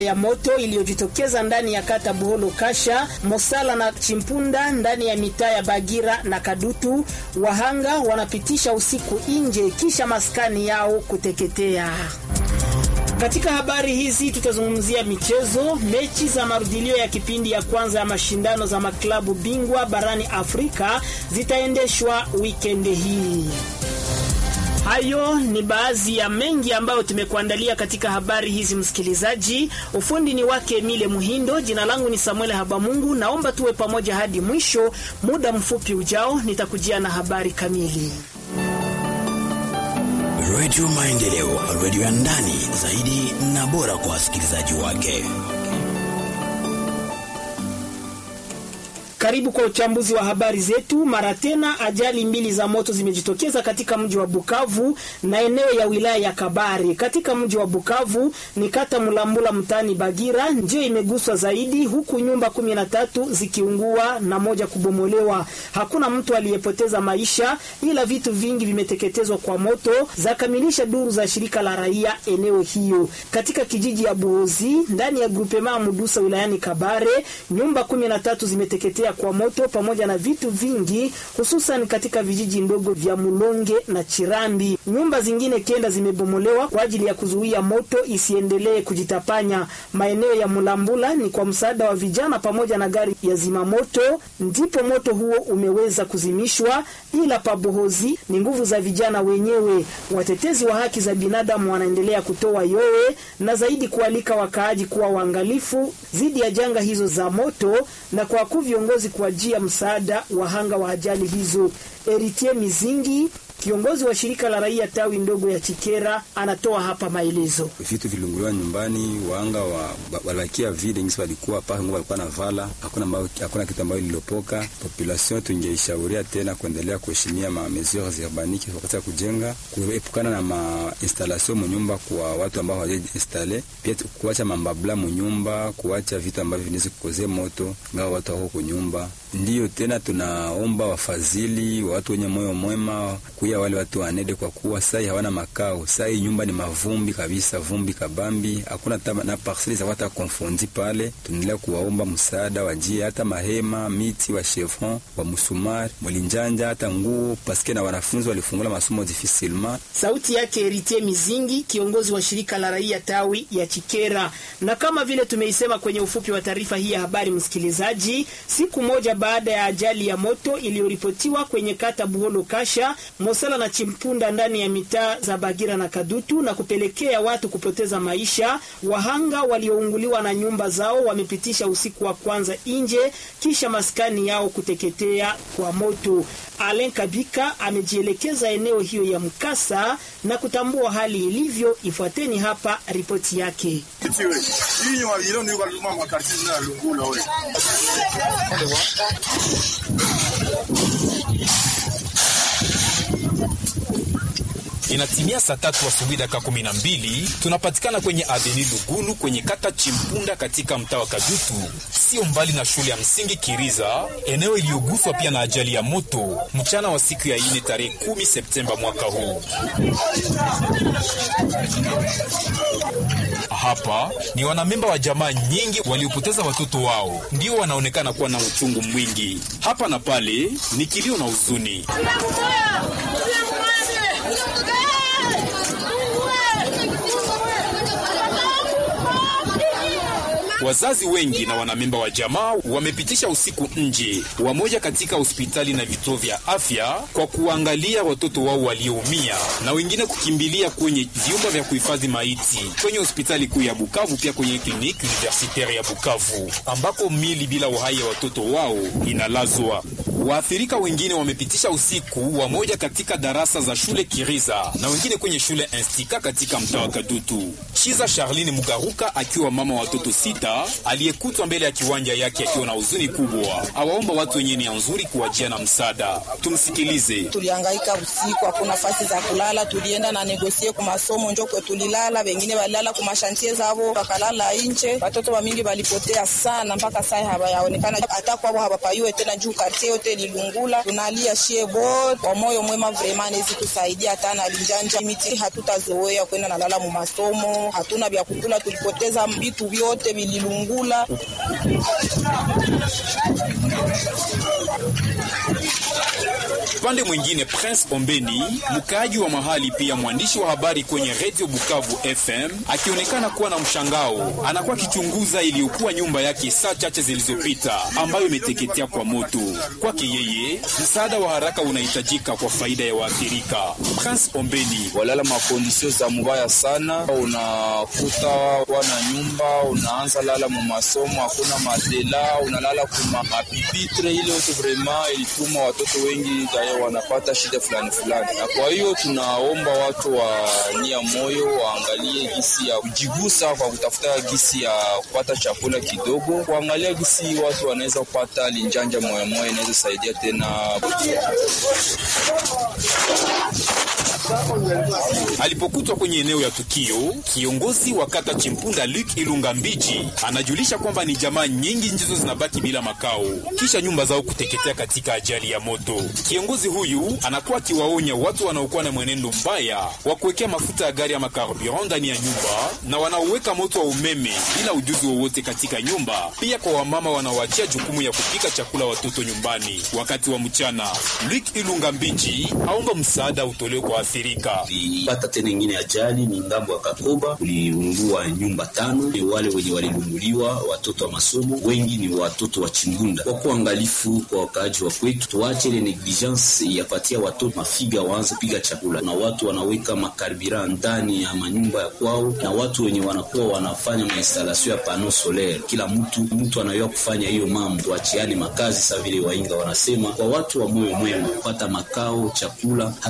ya moto iliyojitokeza ndani ya kata Buholo Kasha, Mosala na Chimpunda ndani ya mitaa ya Bagira na Kadutu. Wahanga wanapitisha usiku nje kisha maskani yao kuteketea. Katika habari hizi tutazungumzia michezo. Mechi za marudilio ya kipindi ya kwanza ya mashindano za maklabu bingwa barani Afrika zitaendeshwa wikendi hii. Hayo ni baadhi ya mengi ambayo tumekuandalia katika habari hizi, msikilizaji. Ufundi ni wake Emile Muhindo, jina langu ni Samuel Habamungu. Naomba tuwe pamoja hadi mwisho. Muda mfupi ujao nitakujia na habari kamili. Redio Maendeleo, redio ya ndani zaidi na bora kwa wasikilizaji wake. Karibu kwa uchambuzi wa habari zetu. Mara tena, ajali mbili za moto zimejitokeza katika mji wa Bukavu na eneo ya wilaya ya Kabare. Katika mji wa Bukavu ni kata Mulambula mtaani Bagira ndiyo imeguswa zaidi, huku nyumba kumi na tatu zikiungua na moja kubomolewa. Hakuna mtu aliyepoteza maisha, ila vitu vingi vimeteketezwa kwa moto, zakamilisha duru za shirika la raia eneo hiyo. Katika kijiji ya Buhozi ndani ya grupema Mudusa wilayani Kabare, nyumba kumi na tatu zimeteketea kwa moto pamoja na vitu vingi hususan katika vijiji ndogo vya Mulonge na Chirambi. Nyumba zingine kenda zimebomolewa kwa ajili ya kuzuia moto isiendelee kujitapanya. Maeneo ya Mulambula ni kwa msaada wa vijana pamoja na gari ya zimamoto ndipo moto huo umeweza kuzimishwa, ila pabohozi ni nguvu za vijana wenyewe. Watetezi wa haki za binadamu wanaendelea kutoa yowe na zaidi kualika wakaaji kuwa waangalifu dhidi ya janga hizo za moto na kwa ku viongozi kuajia msaada wahanga wa ajali hizo. Eritie Mizingi kiongozi wa shirika la raia tawi ndogo ya Chikera anatoa hapa maelezo. Vitu vilunguliwa nyumbani, wanga wa walakia vile ngisi walikuwa paka ngo walikuwa na vala, hakuna ambao hakuna kitu ambayo lilopoka. Population tungeishauria tena kuendelea kuheshimia ma mesures urbanike wakati ya kujenga, kuepukana na ma installation munyumba kwa watu ambao hawajaji installe, pia kuacha mambabla munyumba, kuacha vitu ambavyo vinaweza kukozea moto ngao watu wako kunyumba. Ndiyo tena tunaomba wafadhili wa watu wenye moyo mwema kuya wale watu wanede, kwa kuwa sai hawana makao. Sai nyumba ni mavumbi kabisa, vumbi kabambi, hakuna na parcele za wata konfondi pale. Tunaendelea kuwaomba msaada, wajie hata mahema, miti wa chevron wa musumari mwalinjanja, hata nguo paske na wanafunzi walifungula masomo difficilement. Sauti yake Eritie Mizingi, kiongozi wa shirika la raia tawi ya Chikera. Na kama vile tumeisema kwenye ufupi wa taarifa hii ya habari, msikilizaji, siku moja baada ya ajali ya moto iliyoripotiwa kwenye kata Buholo Kasha, Mosala na Chimpunda ndani ya mitaa za Bagira na Kadutu na kupelekea watu kupoteza maisha, wahanga waliounguliwa na nyumba zao wamepitisha usiku wa kwanza nje kisha maskani yao kuteketea kwa moto. Alen Kabika amejielekeza eneo hiyo ya mkasa na kutambua hali ilivyo. Ifuateni hapa ripoti yake. Inatimia saa tatu asubuhi dakika kumi na mbili tunapatikana kwenye aveni Lugulu kwenye kata Chimpunda katika mtaa wa Kadutu, sio mbali na shule ya msingi Kiriza, eneo iliyoguswa pia na ajali ya moto mchana wa siku ya ine tarehe kumi Septemba mwaka huu. Hapa ni wanamemba wa jamaa nyingi waliopoteza watoto wao, ndio wanaonekana kuwa na uchungu mwingi. Hapa na pale ni kilio na huzuni. Wazazi wengi na wanamemba wa jamaa wamepitisha usiku nje, wamoja katika hospitali na vituo vya afya kwa kuangalia watoto wao walioumia, na wengine kukimbilia kwenye vyumba vya kuhifadhi maiti kwenye hospitali kuu ya Bukavu, pia kwenye kliniki universitaire ya Bukavu ambako mili bila uhai ya watoto wao inalazwa. Waathirika wengine wamepitisha usiku, wamoja katika darasa za shule Kiriza na wengine kwenye shule Instika katika mtaa wa Kadutu. Chiza Charline Mugaruka akiwa mama wa watoto sita aliyekutwa mbele ya kiwanja yake akiwa na huzuni kubwa, awaomba watu wenye nia nzuri kuwajia na msaada. Tumsikilize. Tulihangaika usiku, hakuna nafasi za kulala, tulienda na negosie ku masomo njo kwe tulilala, wengine walilala ku mashantie zavo wakalala nje. Watoto wa mingi walipotea sana, mpaka sai hawayaonekana hata kwao hawapayue tena juu kartie yote yote ililungula, tunalia shie bot kwa moyo mwema, vrema nezi tusaidia hata na linjanja miti, hatutazoea kwenda nalala mu masomo, hatuna vya kukula, tulipoteza vitu vyote vililungula. Upande mwingine, Prince Ombeni, mkaaji wa mahali pia mwandishi wa habari kwenye Radio Bukavu FM, akionekana kuwa na mshangao, anakuwa akichunguza iliyokuwa nyumba yake saa chache zilizopita ambayo imeteketea kwa moto. Kwake yeye, msaada wa haraka unahitajika kwa faida ya waathirika. Prince Ombeni: walala makondisio za mubaya sana, unakuta wana nyumba, unaanza lala mu masomo, hakuna matela, unalala kuma mapipitre, ile yote vrema ilituma watoto wengi daya wanapata shida fulani fulani, na kwa hiyo tunaomba watu wa nia moyo waangalie gisi ya kujigusa kwa kutafuta gisi ya kupata chakula kidogo, kuangalia gisi watu wanaweza kupata linjanja moya moya, inaweza saidia tena Alipokutwa kwenye eneo ya tukio, kiongozi wa kata Chimpunda Luke Ilunga Mbiji anajulisha kwamba ni jamaa nyingi ndizo zinabaki bila makao kisha nyumba zao kuteketea katika ajali ya moto. Kiongozi huyu anakuwa akiwaonya watu wanaokuwa na mwenendo mbaya wa kuwekea mafuta ya gari ama carburant ndani ya nyumba na wanaoweka moto wa umeme bila ujuzi wowote katika nyumba, pia kwa wamama wanaoachia jukumu ya kupika chakula watoto nyumbani wakati wa mchana. Luke Ilunga Mbiji aomba msaada utolewe kwa athirika. Tulipata tena ingine ajali ni ngambo ya Kakoba, kuliungua nyumba tano. Ni wale wenye walilunguliwa watoto wa masomo, wengi ni watoto wa Chimbunda. Kwa kuangalifu kwa wakaaji wa kwetu, tuache ile negligence ya patia watoto mafiga waanze piga chakula, na watu wanaweka makarbira ndani ya manyumba ya kwao, na watu wenye wanakuwa wanafanya mainstalasio ya pano solaire. Kila mtu mtu anayua kufanya hiyo mambo, tuachiane makazi sa vile wainga wanasema, kwa watu wa moyo mwema kupata makao, chakula